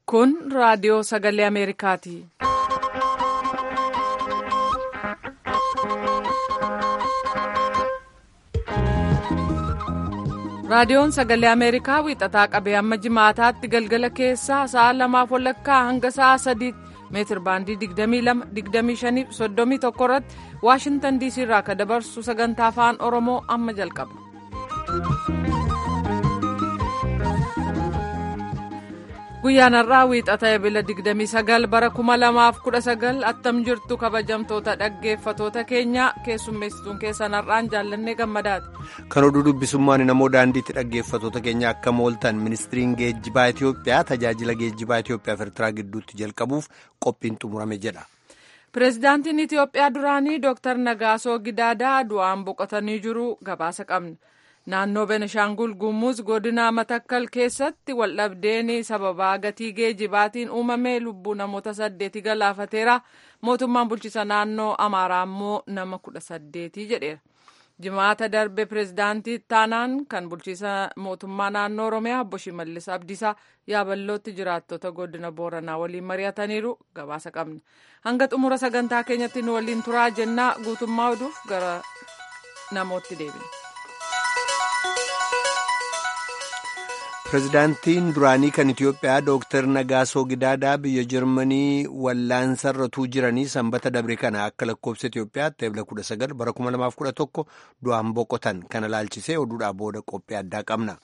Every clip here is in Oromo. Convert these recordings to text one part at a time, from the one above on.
Kun raadiyoo sagalee Ameerikaati. Raadiyoon sagalee Ameerikaa wiixataa qabee amma jimaataatti galgala keessaa sa'a lamaaf walakkaa hanga sa'a sadiitti meetir baandii 22-25 irratti Waashintan diisii irraa akka dabarsu sagantaa afaan Oromoo amma jalqaba. Guyyaan har'aa wiixata ebila 29 bara 2019 attam jirtu kabajamtoota dhaggeeffatoota keenya keessummeessituun keessan har'aan jaallannee gammadaati. Kan oduu dubbisummaan namoo daandiitti dhaggeeffatoota keenya akka mooltan ministiriin geejjibaa Itoophiyaa tajaajila geejjibaa Itoophiyaa fi Eertiraa gidduutti jalqabuuf qophiin xumurame jedha. Pireezidaantiin Itoophiyaa duraanii Dr. Nagaasoo Gidaadaa du'aan boqotanii jiru gabaasa qabna. Naannoo Benishaangul Gumuz godina Matakkal keessatti waldhabdeen sababaa gatii geejjibaatiin uumame lubbuu namoota saddeeti galaafateera. Mootummaan bulchiisa naannoo Amaaraa immoo nama kudha saddeeti jedheera. Jimaata darbe pireezidaantii taanaan kan bulchiisa mootummaa naannoo Oromiyaa obbo Shimallis Abdiisaa yaaballootti jiraattota godina Booranaa waliin mari'ataniiru gabaasa qabna. Hanga xumura sagantaa keenyatti nu waliin turaa jennaa guutummaa oduuf gara namootti deebina. Pireezidaantiin duraanii kan Itoophiyaa Dooktar Nagaasoo Gidaadaa biyya Jarmanii wallaansarratuu jiranii sanbata dabre kana akka lakkoofsa Itoophiyaatti eebla 19 bara 2011 du'aan boqotan kana laalchisee oduudhaa booda qophii addaa qabna.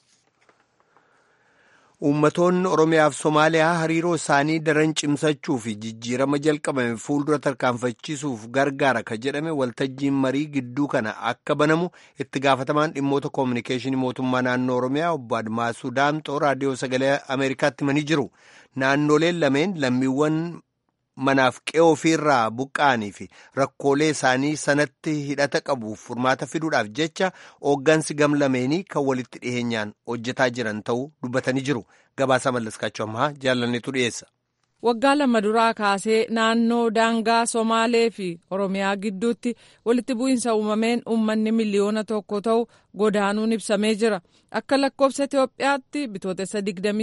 Uummattoonni Oromiyaa fi Somaaliyaa hariiroo isaanii daran cimsachuu fi jijjiirama jalqabame fuuldura tarkaanfachiisuuf gargaara ka jedhame waltajjiin marii gidduu kana akka banamu itti gaafatamaan dhimmoota koominikeeshinii mootummaa naannoo Oromiyaa obbo Admaasuu Daamxoo raadiyoo sagalee Ameerikaatti himanii jiru. Naannoleen lameen lammiiwwan manaaf qe'oo ofiirraa buqqa'anii fi rakkoolee isaanii sanatti hidhata qabuuf furmaata fiduudhaaf jecha hooggansi gamlameenii kan walitti dhiheenyaan hojjetaa jiran ta'uu dubbatanii jiru. Gabaasa mallaskaachuu ammaa jaalanneetu dhiyeessa. Waggaa lama duraa kaasee naannoo daangaa Somaalee fi Oromiyaa gidduutti walitti bu'iinsa uumameen uummanni miliyoona tokko ta'u godaanuun ibsamee jira. Akka lakkoofsa Itoophiyaatti bitootessa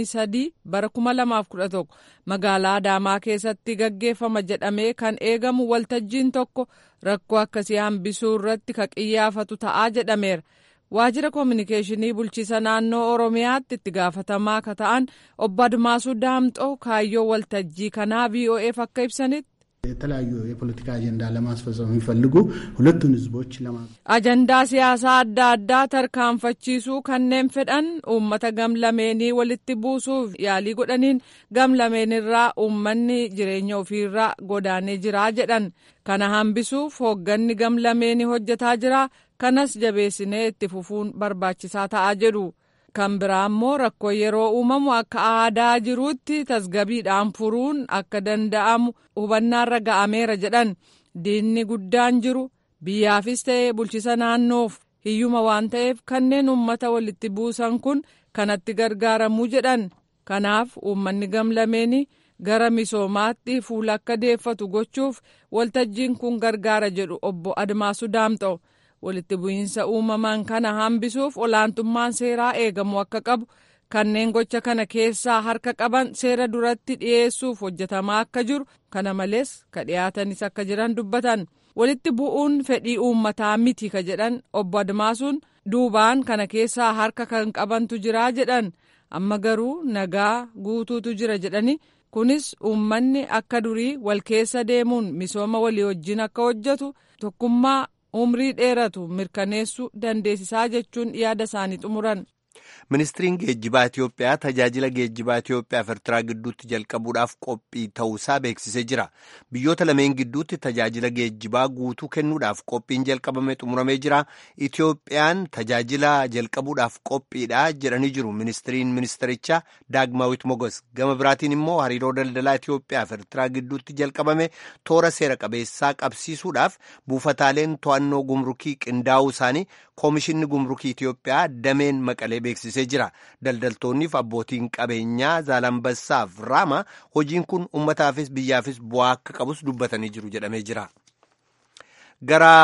23 bara 2011 magaalaa Adaamaa keessatti gaggeeffama jedhamee kan eegamu waltajjiin tokko rakkoo akkasii hambisuu irratti ka qiyyaafatu ta'aa jedhameera. Waajjira koominikeeshinii bulchiisa naannoo Oromiyaatti itti gaafatamaa ka ta'an obbo Admaasuu Daamxoo kaayyoo waltajjii kanaa VOA'f akka ibsanitti. የተለያዩ የፖለቲካ አጀንዳ ለማስፈጸም የሚፈልጉ ሁለቱን ህዝቦች ለማ ajandaa siyaasaa adda addaa tarkaanfachiisuu kanneen fedhan uummata gamlameenii walitti buusuuf yaalii godhaniin gamlameenirraa uummanni jireenya ofiirraa godaanee jiraa jedhan kana hambisuuf hoogganni gamlameenii hojjetaa jira kanas jabeessinee itti fufuun barbaachisaa ta'aa jedhu. kan biraa immoo rakkoo yeroo uumamu akka aadaa jiruutti tasgabiidhaan furuun akka danda'amu hubannaarra ga'ameera jedhan diinni guddaan jiru biyyaafis ta'ee bulchisa naannoof hiyyuma waan ta'eef kanneen uummata walitti buusan kun kanatti gargaaramuu jedhan kanaaf uummanni gamlameenii gara misoomaatti fuula akka deeffatu gochuuf waltajjiin kun gargaara jedhu obbo Admaasuu Daamxoo. walitti bu'iinsa uumaman kana hambisuuf olaantummaan seeraa eegamu akka qabu kanneen gocha kana keessaa harka qaban seera duratti dhiyeessuuf hojjetamaa akka jiru kana malees ka dhiyaatanis akka jiran dubbatan walitti bu'uun fedhii uummataa miti ka jedhan obbo Admaasuun duubaan kana keessaa harka kan qabantu jiraa jedhan amma garuu nagaa guutuutu jira jedhani kunis uummanni akka durii wal keessa deemuun misooma walii wajjin akka hojjetu tokkummaa. umrii dheeratu mirkaneessuu dandeessisaa jechuun yaada isaanii xumuran. Ministiriin geejjibaa Itoophiyaa tajaajila geejjibaa Itoophiyaa fi Eertiraa gidduutti jalqabuudhaaf qophii ta'uusaa beeksisee jira. Biyyoota lameen gidduutti tajaajila geejjibaa guutuu kennuudhaaf qophiin jalqabame xumuramee jira. Itoophiyaan tajaajila jalqabuudhaaf qophiidha jedhanii jiru ministiriin ministirichaa Daagmaawit Mogos. Gama biraatiin immoo hariiroo daldalaa Itoophiyaa fi Eertiraa gidduutti jalqabame toora seera qabeessaa qabsiisuudhaaf buufataaleen to'annoo gumrukii qindaa'uu isaanii koomishinni gumrukii Itoophiyaa dameen maqalee beeksisee jira. Daldaltoonniif abbootiin qabeenyaa Zaalambassaaf Raama hojiin kun uummataafis biyyaafis bu'aa akka qabus dubbatanii jiru jedhamee jira. Gara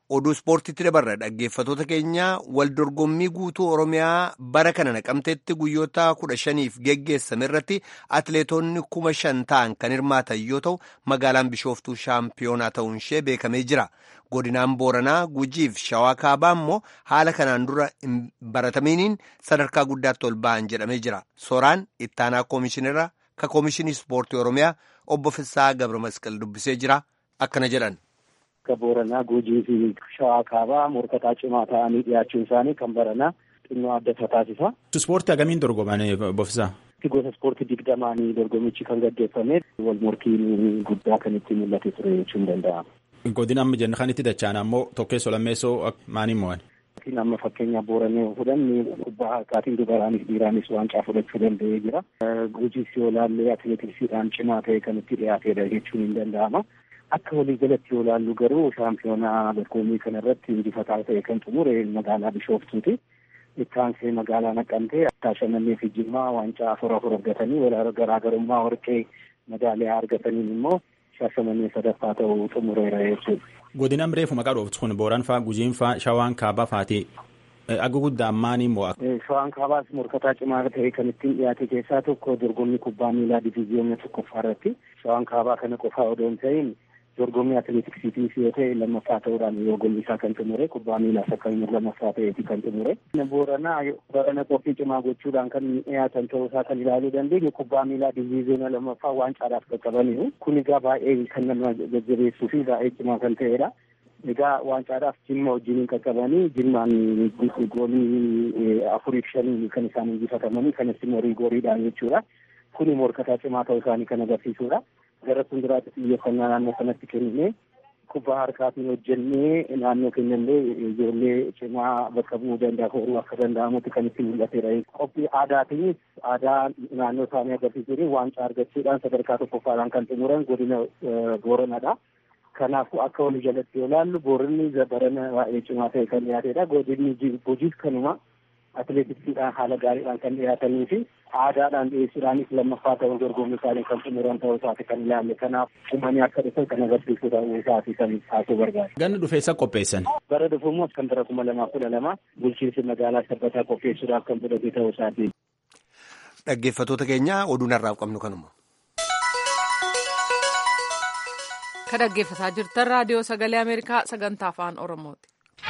oduu ispoortiitti dabarra dhaggeeffatoota keenya wal dorgommii guutuu oromiyaa bara kana naqamteetti guyyoota kudha shaniif geggeessame irratti atileetonni kuma shan ta'an kan hirmaatan yoo ta'u magaalaan bishooftuu shaampiyoonaa ta'uun ishee beekamee jira godinaan booranaa gujiif shawaa kaabaa immoo haala kanaan dura hin baratamiiniin sadarkaa guddaatti ol ba'an jedhamee jira sooraan ittaanaa koomishinara ka koomishinii ispoortii oromiyaa obbo Fissaa Gabra Masqal dubbisee jira akkana jedhan. Akka Booranaa Gujii fi Shawaa Kaabaa morkataa cimaa ta'anii dhiyaachuun isaanii kan baranaa xinnoo adda isa taasisa. Ispoortii agamiin dorgoman Bofisaa? Gosa ispoortii digdamaanii dorgomichi kan gaggeeffame wal morkiin guddaa kan itti mul'ate ture jechuun danda'ama. Godina amma jenna kan itti dachaan ammoo tokkeessoo lammeessoo maaniin mo'an? Amma fakkeenya Booranee fudhanni kubbaa harkaatiin dubaraanis dhiiraanis waancaa fudhachuu danda'ee jira. Gujiis yoo ilaalle atileetiksiidhaan cimaa ta'e kan itti dhiyaatedha jechuun hin danda'ama. Akka waliigalatti yoo ilaallu garuu shaampiyoonaa dorgommii kana irratti injifataa ta'e kan xumure magaalaa Bishooftuuti. Itti aansee magaalaa Naqqamtee Shaashimannee fi Jimmaa waancaa afur afur argatanii garaagarummaa warqee madaaliyaa argataniin immoo Shaashimannee sadaffaa ta'uu xumureera jechuudha. Godinaan reefu maqaa dhooftu kun Booran faa, Gujiin faa, Shawaan kaabaa faati. Aga guddaan maanii mo'a. Shawaan kaabaas morkataa cimaa ta'e kan ittiin dhiyaate keessaa tokko dorgommii kubbaa miilaa diviiziyoona tokkoffaa irratti. Shawaan kaabaa kana qofaa odoo hin ta'in dorgommii atileetiksiitiis yoo ta'e lammaffaa ta'uudhaan dorgommii isaa kan xumure kubbaa miilaas akkasumas lammaffaa ta'eeti kan xumure. Booranaa barana qophii cimaa gochuudhaan kan dhiyaatan ta'uu isaa kan ilaaluu dandeenyu kubbaa miilaa diviiziyoona lammaffaa waancaadhaaf qaqqabaniiru. Kun egaa baay'ee kan nama jajjabeessuu fi baay'ee cimaa kan ta'edha. Egaa waancaadhaaf jimma wajjiniin qaqqabanii jimmaan goolii afuriif shanii kan isaan injifatamanii kanas immoo riigooriidhaan jechuudha. Kuni morkataa cimaa ta'uu isaanii kan agarsiisudha. Gara fuulduraatti xiyyeeffannaa naannoo sanatti kennine kubbaa harkaatiin hojjennee naannoo keenyallee ijoollee cimaa bakka bu'uu danda'a horuu akka danda'amutti kan itti mul'atedha. Qophii aadaatiinis aadaa naannoo isaanii agarsiisanii waancaa argachuudhaan sadarkaa tokkoffaadhaan kan xumuran godina Booranadha. Kanaafuu akka walii jalatti yoo ilaallu Booranni barana baay'ee cimaa ta'e kan dhiyaatedha. Godinni Gujiis kanuma atileetiksiidhaan haala gaariidhaan kan dhiyaatanii fi aadaadhaan dhiyeessuudhaanis lammaffaa ta'uu dorgommii isaanii kan xumuran ta'uu isaati kan ilaalle. Kanaaf uummanni akka dhufan kan agarsiisu ta'uu isaati kan taasisuu barbaada. Ganna dhufeessa qopheessan. Bara dhufu immoo kan bara kuma lamaa kudha lama bulchiinsi magaalaa sabbataa qopheessuudhaaf kan fudhate ta'uu isaati. Dhaggeeffattoota keenya oduu narraaf qabnu kanuma. Kan dhaggeeffataa jirtan raadiyoo sagalee Ameerikaa sagantaa afaan Oromooti.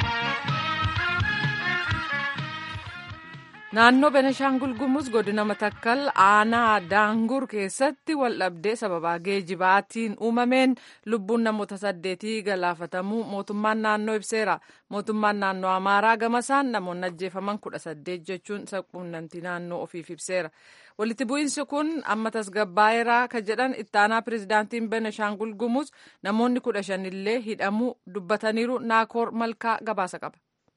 Naannoo Beneshaangul Gumuz godina Matakkal aanaa Daangur keessatti waldhabdee sababaa geejibaatiin uumameen lubbuun namoota saddeetii galaafatamuu mootummaan naannoo ibseera. Mootummaan naannoo Amaaraa gamasaan namoonni ajjeefaman kudha saddeet jechuun quunnamtii naannoo ofiif ibseera. Walitti bu'iinsi kun amma tasgabbaa'eeraa kan jedhan ittaanaa pirezidaantiin Beneshaangul Gumuz namoonni kudha shanillee hidhamuu dubbataniiru naakoor malkaa gabaasa qaba.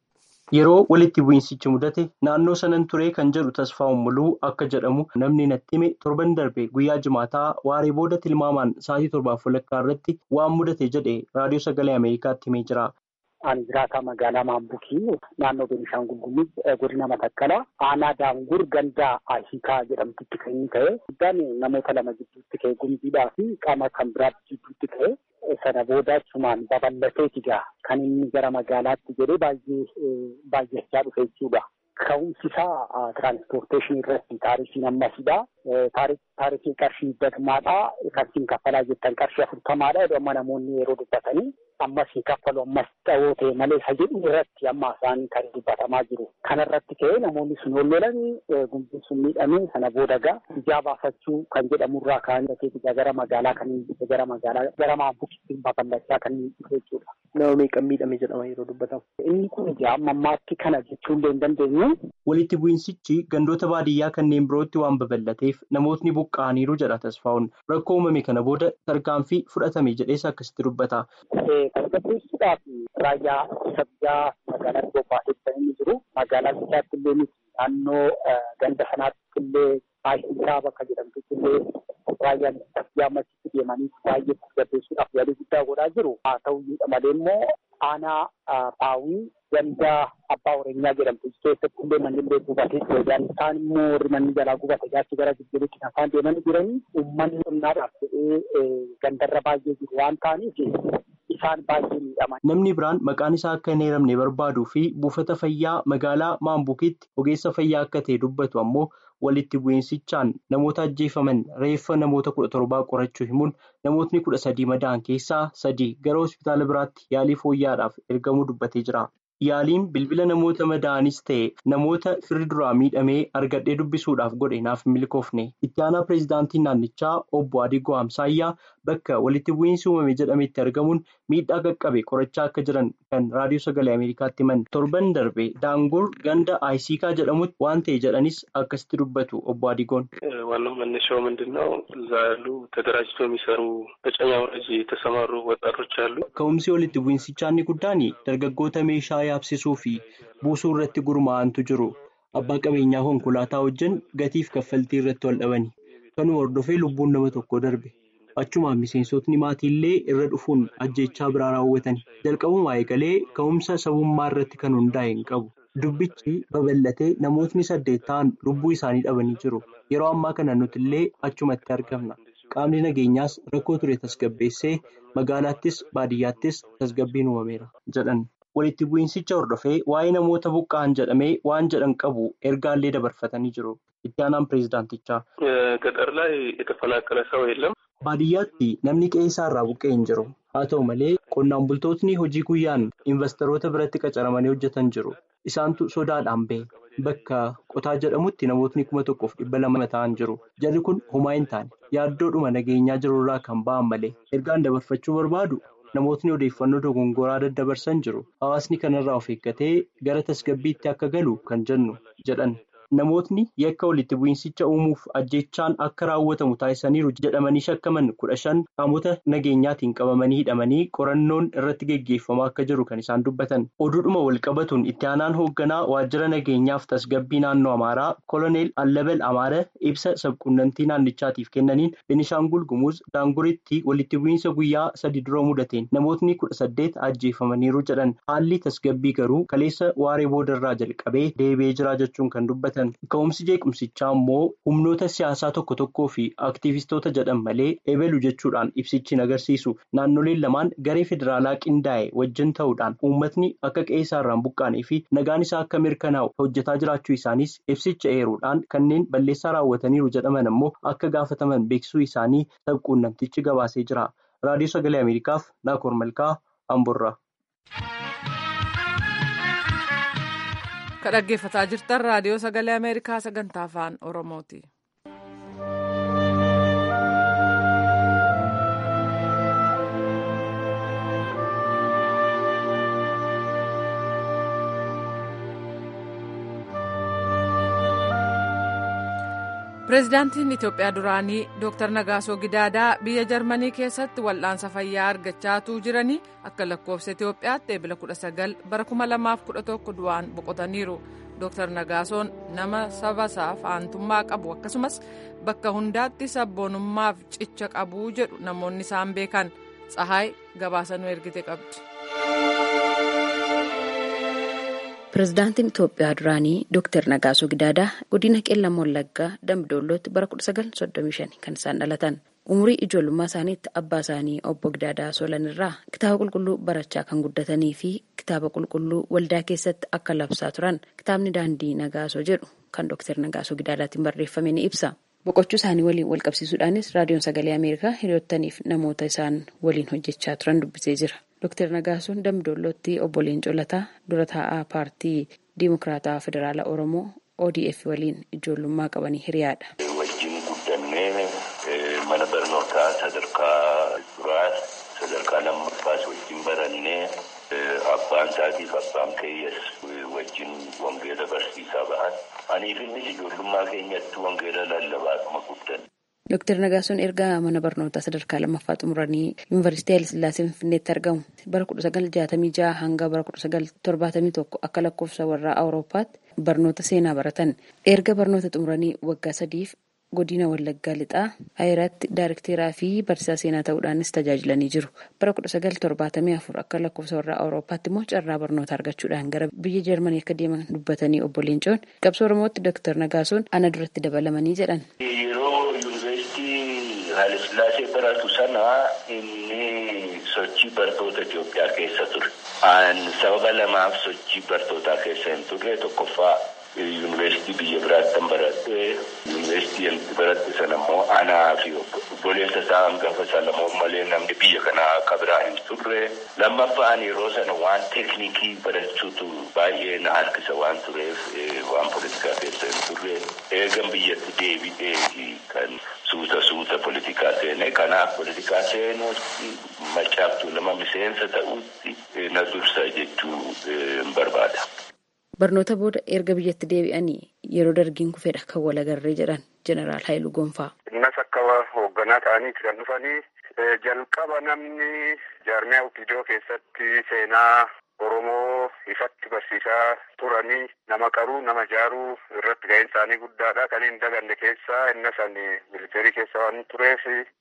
Yeroo walitti bu'iinsichi mudate naannoo sanan turee kan jedhu tasfaa'uun muluu akka jedhamu namni natti hime torban darbe guyyaa jimaataa waaree booda tilmaamaan sa'aatii torbaaf walakkaa irratti waan mudate jedhe raadiyoo sagalee Ameerikaatti himee jira. Ani jiraataa magaalaa Maambukii naannoo Beenishaangul Gumuz godina Matakkala aanaa Daangur gandaa Ahiikaa jedhamtutti kan inni ka'e guddaan namoota lama gidduutti ka'e gumziidhaa fi qaama kan biraatti gidduutti ka'e sana booda achumaan babal'ateeti gaa kan inni gara magaalaatti jedhee baay'ee baay'achaa dhufe jechuudha. Ka'umsi isaa tiraanspoorteeshinii irratti taarifiin ammasidha. Taarifiin qarshii badmaadha. Qarshii kaffalaa jettan qarshii afurtamaadha. Amma namoonni yeroo dubbatanii ammas hin kaffalu ammas dhawoo ta'e malee isa jedhu irratti amma isaanii kan dubbatamaa jiru. Kana irratti ka'ee namoonni sun ol lolanii gumbiin sun miidhamee sana booda gaa ijaa baafachuu kan jedhamurraa ka'anii ijaa gara magaalaa kan gara magaalaa gara maambukitti babal'achaa kan dhufe jechuudha. Nama meeqan miidhame jedhama yeroo dubbatamu. Inni kun ijaa amma ammaatti kana jechuu illee hin dandeenyu. Walitti bu'iinsichi gandoota baadiyyaa kanneen birootti waan babal'ateef namootni buqqa'aniiru jedha tasfaa'uun rakkoo uumame kana booda tarkaanfii fudhatame jedhees akkasitti dubbata. Tasgabbeessuudhaaf raayyaa ittisa biyyaa magaalaa Gombaasetti kan inni jiru magaalaa Bichaatti illee miti naannoo ganda sanaatti illee Aashiisaa bakka jedhamtutti illee raayyaan ittisa biyyaa ammasitti deemanii baay'ee tasgabbeessuudhaaf yaalii guddaa godhaa jiru. Haa ta'uyyuu malee immoo aanaa Paawii ganda abbaa oreenyaa jedhamtu keessatti illee manni illee gubatee ture. Isaan immoo warri manni jalaa gubate gaachi gara jijjiirutti kan isaan deemanii jiranii uummanni qonnaadhaaf jedhee gandarra baay'ee jiru waan ta'aniif isaan baay'ee miidhaman. Namni biraan maqaan isaa akka hin eeramne barbaaduu fi buufata fayyaa magaalaa Maambukiitti ogeessa fayyaa akka ta'e dubbatu ammoo walitti bu'iinsichaan namoota ajjeefaman reeffa namoota kudha torbaa qorachuu himuun namootni kudha sadii madaa'an keessaa sadii gara hospitaala biraatti yaalii fooyyaadhaaf ergamuu dubbatee jira. Yaaliin bilbila namoota madaa'anis ta'e namoota firri duraa miidhamee argadhee dubbisuudhaaf godhe naaf milkoofne. Itti aanaa pireezidaantii naannichaa obbo Adigoo Amsaayyaa bakka walitti bu'iinsi uumame jedhametti argamuun miidhaa qaqqabe qorachaa akka jiran kan raadiyoo sagalee Ameerikaatti himan. Torban darbe daangur ganda Ayisiikaa jedhamutti waan ta'e jedhanis akkasitti dubbatu obbo Adigoon. ዋናው መነሻው ምንድን ነው? እዛ ያሉ ተደራጅቶ የሚሰሩ በጨኛ ወረጅ የተሰማሩ ወጣቶች አሉ። Ka'umsi walitti bu'iinsichaa inni guddaan dargaggoota meeshaa yaabsisuu fi buusuu irratti gurmaa'antu jiru. Abbaa qabeenyaa konkolaataa wajjin gatiif kaffaltii irratti wal dhabani. Kanuma hordofee lubbuun nama tokko darbe. Achumaan miseensotni maatiillee irra dhufuun ajjechaa biraa raawwatan. Jalqabumaa eegalee ka'umsa sabummaa irratti kan hundaa'e hin qabu. Dubbichi babal'atee namootni saddeet ta'an lubbuu isaanii dhabanii jiru. Yeroo ammaa kana nuti illee achumatti argamna. Qaamni nageenyaas rakkoo ture tasgabbeessee magaalaattis baadiyyaattis tasgabbiin uumameera jedhan. Walitti bu'iinsicha hordofee waa'ee namoota buqqa'an jedhamee waan jedhan qabu ergaallee dabarfatanii jiru. Itti aanaan pireezidaantichaa. ገጠር ላይ የተፈናቀለ ሰው የለም። Baadiyyaatti namni qe'ee isaa irraa buqqa'e hin jiru. Haa ta'u malee qonnaan bultootni hojii guyyaan investoroota biratti qacaramanii hojjetan jiru. Isaantu sodaadhaan bahe. Bakka qotaa jedhamutti namootni kuma tokkoof dhibba lama ta'an jiru. Jarri kun homaa hin taane yaaddoodhuma nageenyaa jirurraa kan ba'an malee ergaan dabarfachuu barbaadu namootni odeeffannoo dogongoraa daddabarsan jiru. Hawaasni kanarraa of eeggatee gara tasgabbiitti akka galu kan jennu jedhan. Namootni yakka walitti bu'iinsicha uumuuf ajjechaan akka raawwatamu taasisaniiru jedhamanii shakkaman kudha shan qaamota nageenyaatiin qabamanii hidhamanii qorannoon irratti geggeeffamaa akka jiru kan isaan dubbatan. Oduudhuma wal qabatuun itti aanaan hoogganaa waajjira nageenyaaf tasgabbii naannoo Amaaraa koloneel Allabal Amaara ibsa sabquunnamtii naannichaatiif kennaniin Benishaangul Gumuz Daanguritti walitti bu'iinsa guyyaa sadi dura mudateen namootni kudha saddeet ajjeefamaniiru jedhan. Haalli tasgabbii garuu kaleessa waaree boodarraa jalqabee deebi'ee jira jechuun kan dubbatan. Ka'umsi jeequmsichaa immoo humnoota siyaasaa tokko tokkoo fi aktiivistoota jedhan malee eebelu jechuudhaan ibsichi agarsiisu. Naannoleen lamaan garee federaalaa qindaa'e wajjin ta'uudhaan uummatni akka qe'ee isaarraan buqqaanee fi nagaan isaa akka mirkanaa'u hojjetaa jiraachuu isaaniis ibsicha eeruudhaan kanneen balleessaa raawwataniiru jedhaman immoo akka gaafataman beeksisuu isaanii sabquunnamtichi gabaasee jira. Raadiyoo Sagalee Ameerikaaf Naakoor Malkaa Amborraa. Kan dhaggeeffataa jirtan raadiyoo sagalee Ameerikaa sagantaa afaan Oromooti. Pireezidaantiin Itoophiyaa duraanii Dr. Nagaasoo Gidaadaa biyya Jarmanii keessatti wal'aansa fayyaa argachaatuu jiranii akka lakkoofsa Itoophiyaatti eebila 19 bara 2011 du'aan boqotaniiru. Dr. Nagaasoon nama saba isaaf aantummaa qabu akkasumas bakka hundaatti sabboonummaaf cicha qabu jedhu namoonni isaan beekan. Tsahaay gabaasanuu ergite qabdi. Pireezidaantiin Itoophiyaa duraanii Dr. Nagaasoo Gidaadaa godina Qeellam Wallaggaa Dambidollootti bara 1935 kan isaan dhalatan. Umurii ijoollummaa isaaniitti abbaa isaanii obbo Gidaadaa Solan irraa kitaaba qulqulluu barachaa kan guddatanii fi kitaaba qulqulluu waldaa keessatti akka labsaa turan kitaabni daandii Nagaasoo jedhu kan Dr. Nagaasoo Gidaadaatiin barreeffame ni ibsa. Boqochuu isaanii waliin wal qabsiisuudhaanis raadiyoon sagalee Ameerikaa hiriyoottaniif namoota isaan waliin hojjechaa turan dubbisee jira. Dr. Nagaasoon Dambidollootti obbo Leencoo Lataa dura taa'aa paartii Dimokiraataa Federaalaa Oromoo ODF waliin ijoollummaa qabanii hiriyaadha. Wajjin guddannee mana barnootaa sadarkaa duraa sadarkaa lammaffaas wajjin barannee abbaan isaatiif abbaan keeyyaas wajjin wangeela barsiisaa bahan. Aniif innis ijoollummaa keenyatti wangeela lallabaatuma guddanne. Dooktar Nagaasoon erga mana barnootaa sadarkaa lammaffaa xumuranii yuunivarsiitii Hayilasillaasee Finfinneetti argamu bara 1966 hanga bara 1971 akka lakkoofsa warraa Awurooppaatti barnoota seenaa baratan. Erga barnoota xumuranii waggaa sadiif godina Wallaggaa Lixaa Ayiraatti Daayirekteeraa fi barsiisaa seenaa ta'uudhaanis tajaajilanii jiru. Bara 1974 akka lakkoofsa warraa Awurooppaatti immoo carraa barnoota argachuudhaan gara biyya Jarmanii akka deeman dubbatanii obbo Leencoon qabsoo Oromootti Dooktar Nagaasoon ana duratti dabalamanii jedhan. Yeroo yuunivarsiitii Hayilasillaasee baratu sana inni sochii bartoota Itoophiyaa keessa ture. Sababa lamaaf sochii bartootaa keessa hin turre tokkoffaa yuunivarsiitii biyya biraatti baradhee yuunivarsiitii baradhe sana immoo anaa fi obboleessa isaa hangafa Salamoon malee namni biyya kanaa akka biraa hin turre. Lammaffaan yeroo sana waan teeknikii barachuutu baay'ee na harkisa waan tureef waan poolitikaa keessa hin turre. Eegan biyyatti deebi'ee kan suuta suuta poolitikaa seene kanaaf poolitikaa seenuutti macaaftuu nama miseensa ta'utti na dursa jechuu hin barbaada. Barnoota booda erga biyyatti deebi'anii yeroo dargiin kufedha kan walagarree jedhan jeneraal Haayiluu Gonfaa. Innas akka hoogganaa ta'aniiti kan dhufanii jalqaba namni jaarmiyaa Opidoo keessatti seenaa Oromoo ifatti barsiisaa turanii nama qaruu nama jaaruu irratti ga'een isaanii guddaadha. Kan hin daganne keessaa inna san militeerii keessa waan tureef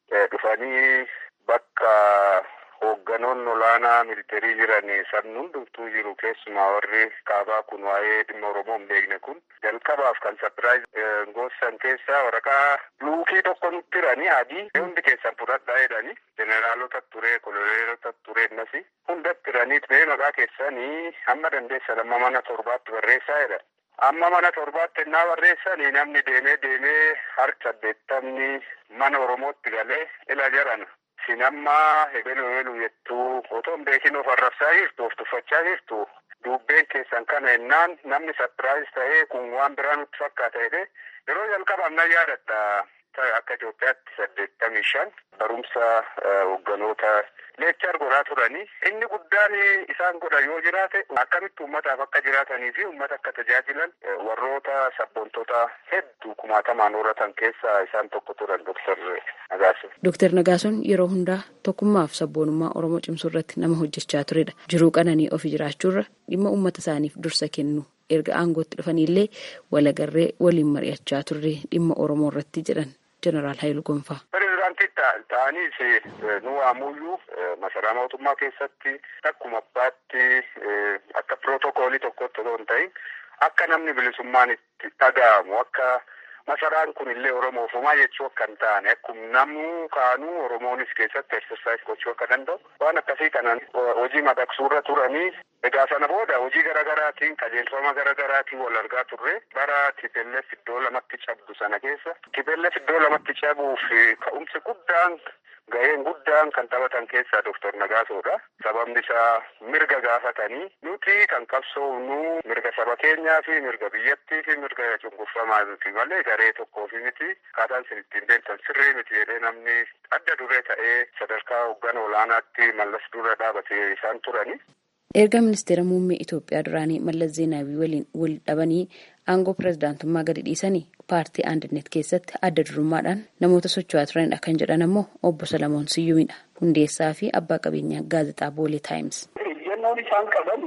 dhufanii bakka hoogganoonni olaanaa militeerii jiran san hundumtuu jiru keessumaa warri kaabaa kun waa'ee dhimma Oromoo hin beekne kun jalqabaaf kan sapiraayiz goosan keessaa waraqaa luukii tokko nutti hiranii adii hundi keessan fudhadhaa jedhanii jeneraalota ture koloneelota ture innasi hundatti hiraniit mee maqaa keessanii hamma dandeessan amma mana torbaatti barreessaa jedhan. Amma mana torbaatti ennaa barreessanii namni deemee deemee harka saddeettamni mana Oromootti galee ila jarana. Isin amma hebelu hebelu jettuu otoo hin beekin of arrabsaa jirtu of tuffachaa jirtu dubbeen keessan kana ennaan namni sapiraayiz ta'ee kun waan biraa nutti fakkaata jedhee yeroo jalqabaaf na yaadatta akka Itoophiyaatti saddeettamii shan barumsa hoogganoota leechar godhaa turanii inni guddaan isaan godha yoo jiraate akkamitti uummataaf akka jiraatanii fi uummata akka tajaajilan warroota sabboontota hedduu kumaatamaan horatan keessaa isaan tokko turan Dr. Nagaason. Dr. Nagaason yeroo hundaa tokkummaa fi sabboonummaa Oromoo cimsuu irratti nama hojjechaa turedha. Jiruu qananii ofi jiraachuurra dhimma uummata isaaniif dursa kennu erga aangootti dhufanillee walagarree waliin mari'achaa turre dhimma Oromoo irratti jedhan Jeneraal Haayiluu Gonfaa. Pireezidaantii ta'aniis nu waamuyyuu masaraa mootummaa keessatti akkuma abbaatti akka pirootokoolii tokkotti otoo hin ta'in akka namni bilisummaan itti dhaga'amu akka masaraan kun illee oromoofumaa jechuu akka hin taane akkuma namuu kaanuu oromoonis keessatti eksersaayis gochuu akka danda'u waan akkasii kanan hojii madaqsuurra turanii egaa sana booda hojii garagaraatiin qajeelfama garagaraatiin wal argaa turre bara TPLF iddoo lamatti cabdu sana keessa TPLF iddoo lamatti cabuuf ka'umsi guddaan ga'een guddaan kan taphatan keessaa Dr. Nagaasoodha. Sababni isaa mirga gaafatanii nuti kan qabsoofnu mirga saba keenyaa fi mirga biyyattii fi mirga cunqurfamaa miti malee garee tokkoo fi miti akkaataan isin ittiin beektan sirrii miti jedhee namni adda duree ta'ee sadarkaa hoggana olaanaatti mallas dura dhaabatee isaan turani. Erga ministeera muummee Itoophiyaa duraanii Mallas Zeenaawii waliin wal dhabanii aangoo pirezidaantummaa gadi dhiisanii paartii Andinet keessatti adda durummaadhaan namoota socho'aa turanidha kan jedhan ammoo obbo Salamoon Siyyuumidha. Hundeessaa fi abbaa qabeenyaa gaazexaa Boolee Taayims. Ejjennoon isaan qaban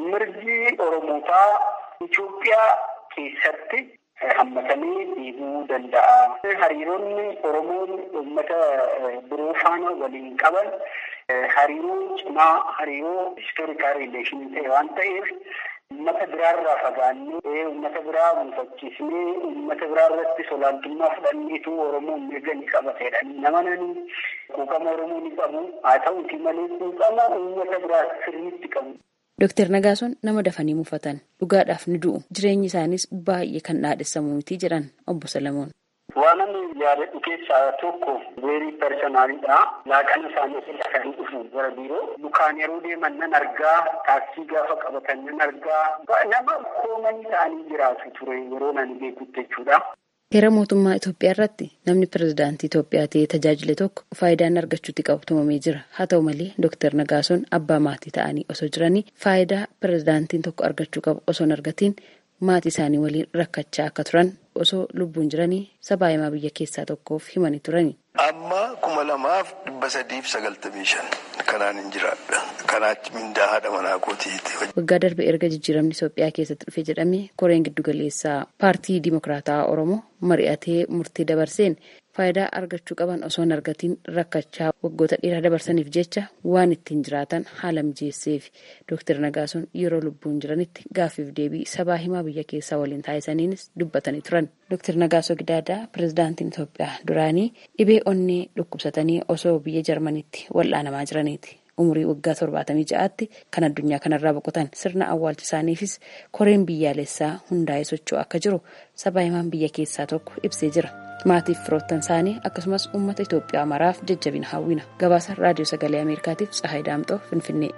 mirgi Oromootaa Itoophiyaa keessatti hammatamee deemuu danda'a. Hariiroonni Oromoon uummata biroo faana waliin qaban hariiroo cimaa hariiroo istoorikaal riileeshinii ta'e waan ta'eef uummata biraarraa fagaannee uummata biraa mufachiisnee uummata biraarratti olaantummaa fudhanneetu Oromoon mirga ni qabateedha. Nama nani quuqama Oromoo ni qabu haa ta'uuti malee quuqama uummata biraa sirriitti qabu. Dooktar Nagaason nama dafanii mufatan dhugaadhaaf ni du'u jireenyi isaanis baay'ee kan dhaadhessamu miti jedhan obbo Salamoon. Waan ani yaadadhu keessaa tokko weerii personaalidha. Laaqana isaanii irraa kan dhufu gara biiroo. Lukaan yeroo deeman nan argaa, taaksii gaafa qabatan nan argaa. Nama koomanii ta'anii jiraatu ture yeroo nani beekutti jechuudha. Heera mootummaa Itoophiyaa irratti namni pirezidaantii Itoophiyaa ta'ee tajaajile tokko faayidaan argachuutti qabu tumamee jira. Haa ta'u malee Dooktar Nagaason abbaa maatii ta'anii osoo jiranii faayidaa pirezidaantiin tokko argachuu qabu osoo hin argatiin maatii isaanii waliin rakkachaa akka turan osoo lubbuun jiranii sabaa himaa biyya keessaa tokkoof himanii turani. Amma kuma lamaaf dhibba sadiif sagaltamii shan kanaan hin jiraadha. Kanaachi mindaa haadha manaa kootiiti. Waggaa darbe erga jijjiiramni Itoophiyaa keessatti dhufe jedhamee koreen giddugaleessaa paartii Dimokiraataa Oromoo mari'atee murtee dabarseen faayidaa argachuu qaban osoo hin argatiin rakkachaa waggoota dheeraa dabarsaniif jecha waan ittiin jiraatan haala mijeesseef Dooktar Nagaason yeroo lubbuun jiranitti gaaffiif deebii sabaa himaa biyya keessaa waliin taasisaniinis dubbatanii turan. Dooktar Nagaasoo Gidaadaa pirezidaantiin Itoophiyaa duraanii dhibee onnee dhukkubsatanii osoo biyya Jarmanitti wal'aanamaa jiraniiti. umurii waggaa torbaatamii ja'aatti kan addunyaa kanarraa boqotan sirna awwaalcha isaaniifis koreen biyyaalessaa hundaa'ee socho'u akka jiru sabaa himaan biyya keessaa tokko ibsee jira. Maatiif firoottan isaanii akkasumas uummata Itoophiyaa maraaf jajjabina hawwina. Gabaasa Raadiyoo Sagalee Ameerikaatiif Tsahaay Daamxoo Finfinnee.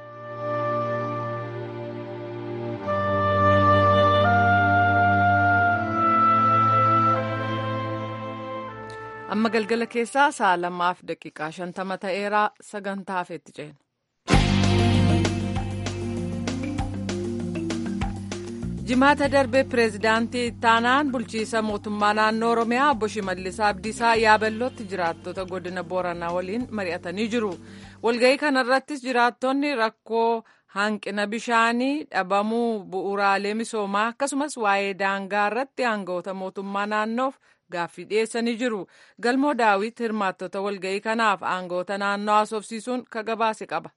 amma galgala keessaa sa'a lamaaf daqiiqaa shantama ta'eeraa sagantaa hafeetti ceena. jimaata darbe pireezidaantii ittaanaan bulchiisa mootummaa naannoo oromiyaa obbo Shimallis Abdiisaa yaaballootti jiraattota godina booranaa waliin mari'atanii jiru walga'ii kanarrattis jiraattonni rakkoo hanqina bishaanii dhabamuu bu'uuraalee misoomaa akkasumas waa'ee daangaa irratti aangawoota mootummaa naannoof gaaffii dhiyeessanii jiru galmoo daawit hirmaattota walga'ii kanaaf aangawoota naannoo haasofsiisuun ka gabaase qaba.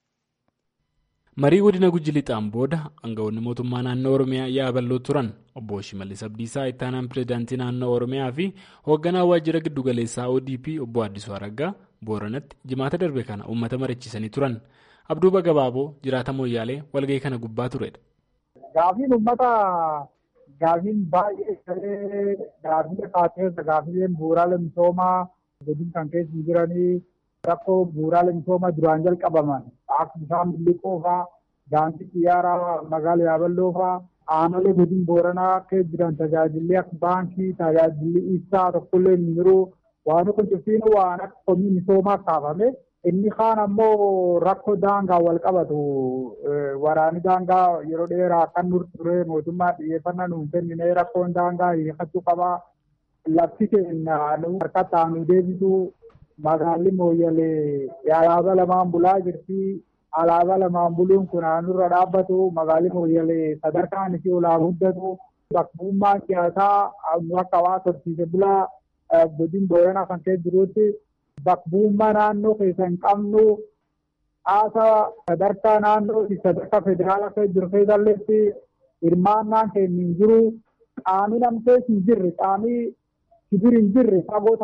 marii godina gujji lixaan booda aangawoonni mootummaa naannoo oromiyaa yaaballoo turan obbo shimallis abdiisaa ittaanaan pireezidaantii naannoo oromiyaa fi hoogganaa waajjira giddugaleessaa odp obbo addisuu araggaa booranatti jimaata darbe kana uummata mariichisanii turan abduuba gabaaboo jiraata mooyyaalee walga'ii kana gubbaa turedha. gaafiin uummata gaafiin baay'ee gaafii kaaseessa gaafileen bu'uuraalee misoomaa godin kan keessa jiranii rakkoo bu'uuraalee misoomaa duraan jalqabaman akka bishaan biliqoo fa'aa daandii xiyyaaraa magaalaa yaaballoo fa'aa aanolee godin booranaa keessa jiran tajaajilli akka baankii tajaajilli ibsaa tokkollee hin jiru waan kun cuftiin waan akka komii misoomaa kaafame inni kaan ammoo rakkoo daangaa wal qabatu waraanni daangaa yeroo dheeraa kan nur ture mootummaa xiyyeeffannaa nuun kennine rakkoon daangaa hiikachuu qabaa lafti keenya harkatti aanu deebisu magaalli mooyyalee alaabaa lamaan bulaa jirti alaabaa lamaan buluun kun aanurra dhaabbatu magaalli mooyyalee sadarkaan isii olaa guddatu bakkummaan siyaasaa akka hawaasa horsiise bulaa godin booranaa kan keessa jirutti bakkummaa naannoo keessa hin qabnu haasa sadarkaa naannoo sadarkaa federaalaa keessa jiru keessalleetti hirmaannaan keenya hin jiru qaamni namtees hin jirre qaamni sibir hin jirre fagoo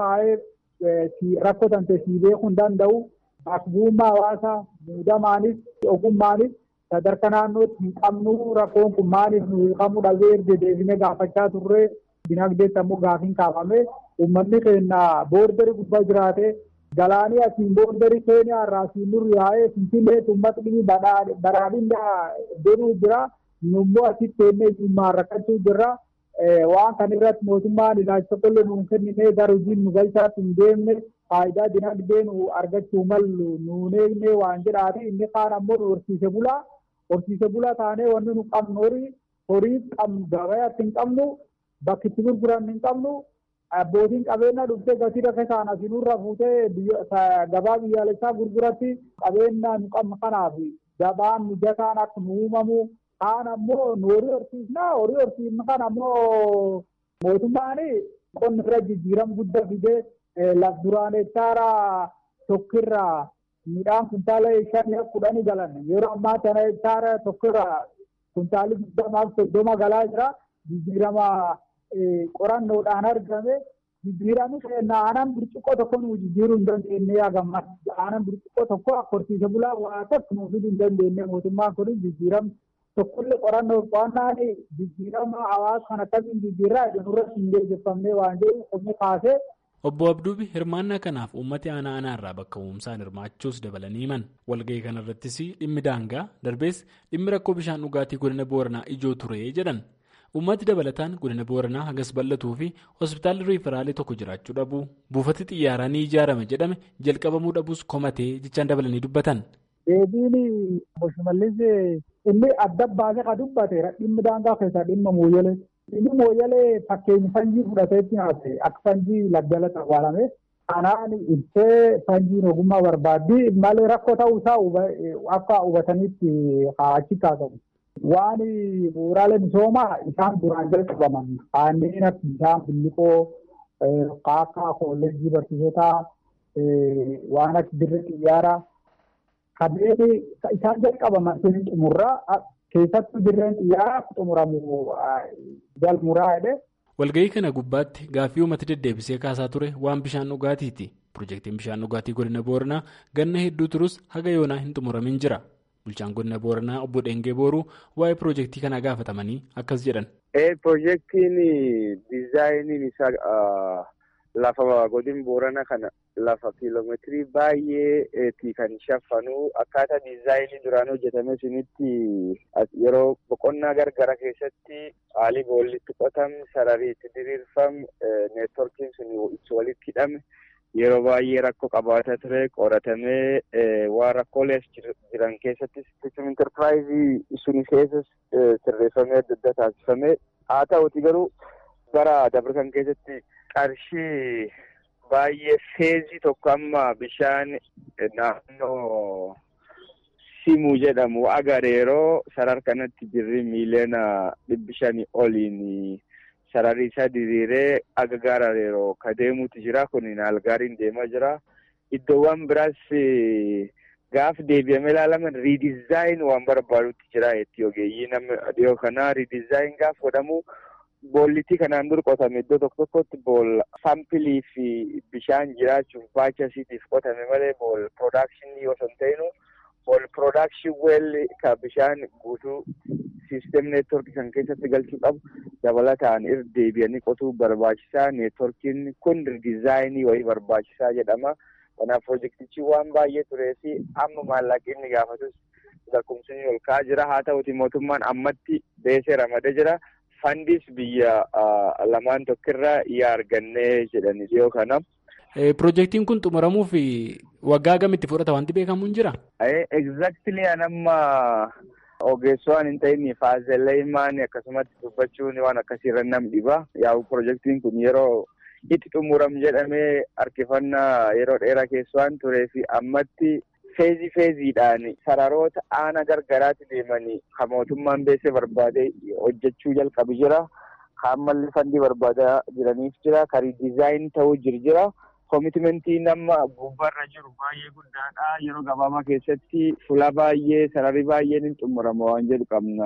taa'ee rakkoo tante sii beekuu hin danda'u bakkummaa hawaasa muudamaanis ogummaanis sadarkaa naannootti hin qabnu rakkoon kun maaliif nu hiikamuu dhabee erga deebinee gaafachaa turre dinagdeetti ammoo gaafiin kaafame uummanni keenya boordarii gubbaa jiraate galaanii asiin boordarii keeniyaa irraa asiin nurri yaa'ee finfinnee uummatni badhaadhinaa deemuu jira nummoo asitti teennee jimmaan rakkachuu jirra waan kan irratti mootummaan ilaalcha tokkollee nuun kennine gara hojiin nu galchaatti hin deemne faayidaa dinagdee nu argachuu mallu nuun eegne waan jedhaati inni kaan ammoo nu horsiise bulaa horsiise bulaa taanee wanni nu qabnu horii horii qabnu gabayaatti hin qabnu bakki itti gurguran hin qabnu abbootiin qabeenya dhuftee gatii rakkoo isaan asinurra fuutee gabaa biyyaalessaa gurguratti qabeenya nu qabnu kanaaf gabaan mijataan akka nu uumamu kaan ammoo nu horii horsiisna horii horsiisna kan ammoo mootummaan qonna irra jijjiiram guddaa fidee laf duraan hektaara tokkirraa midhaan kuntaala shanii kudhanii galan yeroo ammaa kana hektaara tokkirraa kuntaalli digdamaaf soddoma galaa jira jijjiirama qorannoodhaan argame jijjiirami keenya aanan burcuqqoo tokko nu jijjiiruu hin dandeenye yaagamma aanan burcuqqoo tokko akka horsiise bulaa waa tokko nuuf hin dandeenye mootummaan kun jijjiiram tokkollee qorannoo qo'annaan jijjiirama hawaasa kan akkamiin jijjiirraa jedhurratti hin deeggarfamne waan jedhu qomni kaasee. Obbo Abduubi hirmaannaa kanaaf uummati aanaa aanaa irraa bakka uumsaan hirmaachuus dabalanii himan walga'ii kanarrattis dhimmi daangaa darbees dhimmi rakkoo bishaan dhugaatii godina booranaa ijoo ture jedhan uummati dabalataan godina booranaa hagas bal'atuu fi hospitaalli riiferaalee tokko jiraachuu dhabu buufati xiyyaaraa ni ijaarame jedhame jalqabamuu dhabuus komatee jechaan dabalanii dubbatan. Deebiin obbo Shimallis inni adda baasee kan dubbate dhimmi daangaa keessaa dhimma mooyyalee. Inni mooyyalee fakkeenya fanjii fudhateetti haase akka fanjii laggalatti awwaalame. Kanaan ibsee fanjiin ogummaa barbaaddi malee rakkoo ta'uu isaa akka hubatanitti achi kaasamu. Waan bu'uuraalee misoomaa isaan duraan jalqabaman kanneen akka bishaan billiqoo kaakkaa kolleejjii barsiisotaa waan akka dirree xiyyaaraa kanneen isaan jalqabaman sun xumurraa keessattuu dirreen xiyyaaraa xumuramu galmuraa jedhe. Walga'ii kana gubbaatti gaaffii uummata deddeebisee kaasaa ture waan bishaan dhugaatiiti. Piroojeektiin bishaan dhugaatii godina Booranaa ganna hedduu turus haga yoonaa hin xumuramin jira. Bulchaan godina Booranaa obbo Dheengee Booruu waa'ee piroojeektii kanaa gaafatamanii akkas jedhan. Piroojeektiin diizaayiniin isaa lafa godin Booranaa kana lafa kiiloomeetirii baay'eetii kan shaffanuu akkaataa diizaayinii duraan hojjetame sunitti yeroo boqonnaa gargara keessatti haalli boollitti qotamu sararii itti diriirfamu neetworkiin sun itti walitti hidhame. Yeroo baay'ee rakkoo qabaata ture qoratamee waan rakkoolee jiran keessatti sistem intarpiraayizii sun keessas sirreeffamee adda adda taasifamee haa ta'uti garuu bara dabarsan keessatti qarshii baay'ee feezii tokko amma bishaan naannoo simuu jedhamu agareeroo sarar kanatti jirri miiliyoona dhibbi shanii oliin. Sararri isaa diriiree aga gaarareeroo ka deemuutu jira. Kun haal gaariin deemaa jira. Iddoowwan biraas gaaf deebi'amee ilaalaman riidizaayin waan barbaadutti jira jetti ogeeyyii nama dhiyoo kanaa riidizaayin gaaf godhamu boollitti kanaan dur qotame iddoo tokko tokkotti bool saampilii fi bishaan jiraachuuf baachasiitiif qotame malee bool piroodakshinii osoo hin ta'inu bool piroodakshin weelli ka bishaan guutuu siistem neetworkii kan keessatti galchuu qabu dabalataan irra deebi'anii qotuu barbaachisaa neetworkiin kun diizaayinii wayii barbaachisaa jedhama. Kanaaf piroojeektichi waan baay'ee turee fi amma maallaqni inni gaafatus lakkoofsonni ol ka'aa jira. Haa ta'uti mootummaan ammatti beesee ramadee jira. Fandis biyya lamaan tokkirraa yaa argannee jedhani dhiyoo kana. Piroojeektiin kun xumuramuuf waggaa gamitti fudhata wanti beekamu hin jira? Exactly anamma ogeessoo hin ta'in faazelleemaan akkasumatti dubbachuun waan akkasiirra nam dhiba. Yaa'u piroojeektiin kun yeroo itti xumuram jedhamee harkifannaa yeroo dheeraa keessa waan turee fi ammatti feezii feeziidhaan sararoota aana gargaraatti deemanii kan mootummaan beesee barbaadee hojjechuu jalqabu jira. Kan ammallee fandii barbaadaa jiraniif jira. Kan diizaayin ta'uu jira. Koomitimentii nama gubbaarra jiru baay'ee guddaadha. Yeroo gabaabaa keessatti fuula baay'ee sararri baay'een hin xumurama waan jedhu qabna.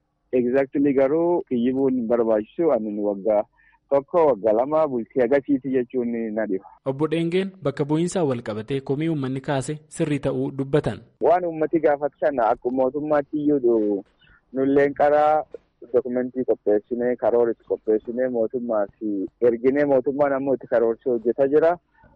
Exactly garuu kiyyibuun hin barbaachisu ani waggaa tokko waggaa lama bultii agasiiti jechuun na dhiba. Obbo Dheengeen bakka bu'iinsaa wal qabatee komii uummanni kaase sirrii ta'uu dubbatan. Waan uummati gaafatu sana akkuma mootummaatti iyyuu nulleen karaa dokumentii qopheessinee karoora itti qopheessinee mootummaa fi erginee mootummaan ammoo itti karoorsee hojjetaa jira.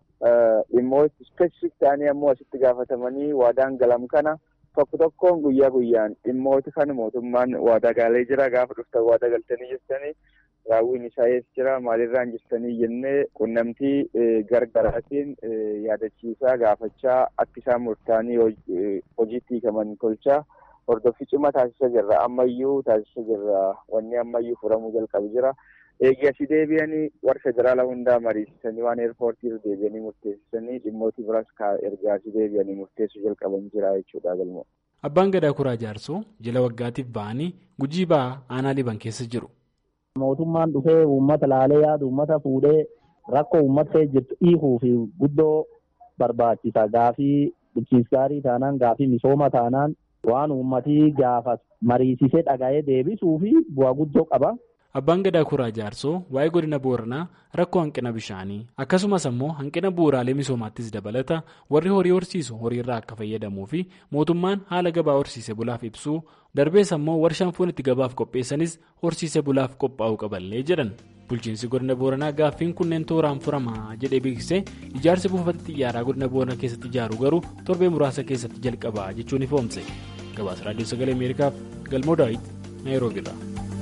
Dhimmoota ispeesifik ta'anii ammoo asitti gaafatamanii waadaan galam kana tokko tokkoon guyyaa guyyaan dhimmoota kana mootummaan waadaa galee jira. Gaafa dhuftan waadaa galtanii jirtanii raawwiin isaa eessa jira maalirraan jirtanii jennee qunnamtii gargaraatiin yaadachiisaa gaafachaa akka isaan murtaa'anii hojiitti hiikaman tolchaa. Hordoffii cimaa taasisaa jirra. Ammayyuu taasisaa jirra. Wanni ammayyuu furamuu jalqabu jira. Eegi asii deebi'anii warra federaala hundaa mariisisanii waan eerpoortii irra deebi'anii murteessisanii dhimmooti biraas erga asii deebi'anii murteessuu jalqaban jira jechuudha galma. Abbaan Gadaa Kuraa Jaarsoo jila waggaatiif ba'anii gujii ba'aa aanaa liban keessa jiru. Mootummaan dhufee uummata laalee yaadu uummata fuudhee rakkoo uummattee jirtu hiikuu fi guddoo barbaachisa. Gaafii bulchiinsa gaarii taanaan gaafii misooma taanaan. waan uummatii gaafas mariisisee dhaga'ee deebisuu fi bu'aa guddoo qaba. Abbaan Gadaa Kuraa Jaarsoo waa'ee godina Booranaa rakkoo hanqina bishaanii akkasumas ammoo hanqina bu'uuraalee misoomaattis dabalata warri horii horsiisu horiirraa akka fayyadamuu fi mootummaan haala gabaa horsiise bulaaf ibsuu darbees ammoo warshaan foon itti gabaaf qopheessanis horsiise bulaaf qophaa'uu qaballee jedhan. Bulchiinsi godina Booranaa gaaffiin kunneen tooraan furamaa jedhee beeksisee ijaarsi buufata xiyyaaraa godina Booranaa keessatti ijaaru garuu torbee muraasa keessatti jalqaba jechuun ifoomse. Gabaasa Raadiyoo Sagalee Ameerikaaf Galmoo Daawit Naayiroobiirraa.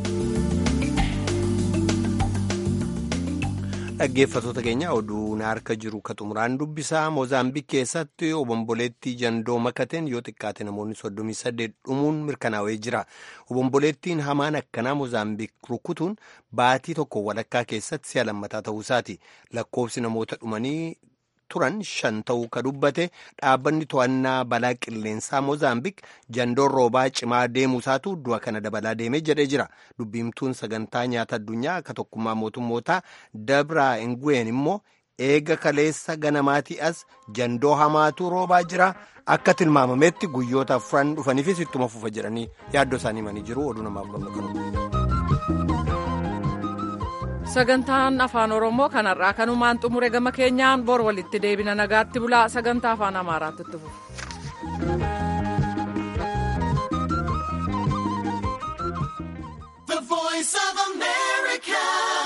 Dhaggeeffattoota keenya oduun harka jiru ka xumuraan dubbisaa Moozaambiik keessatti obomboleettii jandoo makateen yoo xiqqaate namoonni soddomii saddeet dhumuun mirkanaa'ee jira. Obomboleettiin hamaan akkanaa Moozaambiik rukutuun baatii tokko walakkaa keessatti si'a lammataa ta'uu isaati. Lakkoofsi namoota dhumanii turan shan ta'uu ka dubbate dhaabbanni to'annaa balaa qilleensaa Moozaambiik jandoon roobaa cimaa deemuu isaatu du'a kana dabalaa deemee jedhee jira. Dubbiimtuun sagantaa nyaata addunyaa akka tokkummaa mootummootaa Dabraa Ingween immoo eega kaleessa ganamaatii as jandoo hamaatu roobaa jira. Akka tilmaamametti guyyoota afran dhufaniifis ittuma fufa jedhanii yaaddoo isaanii himanii jiru oduu namaaf qabnu sagantaan afaan oromoo kanarraa kanumaan xumure gama keenyaan bor walitti deebina nagaatti bulaa sagantaa afaan amaaraatti itti fufu.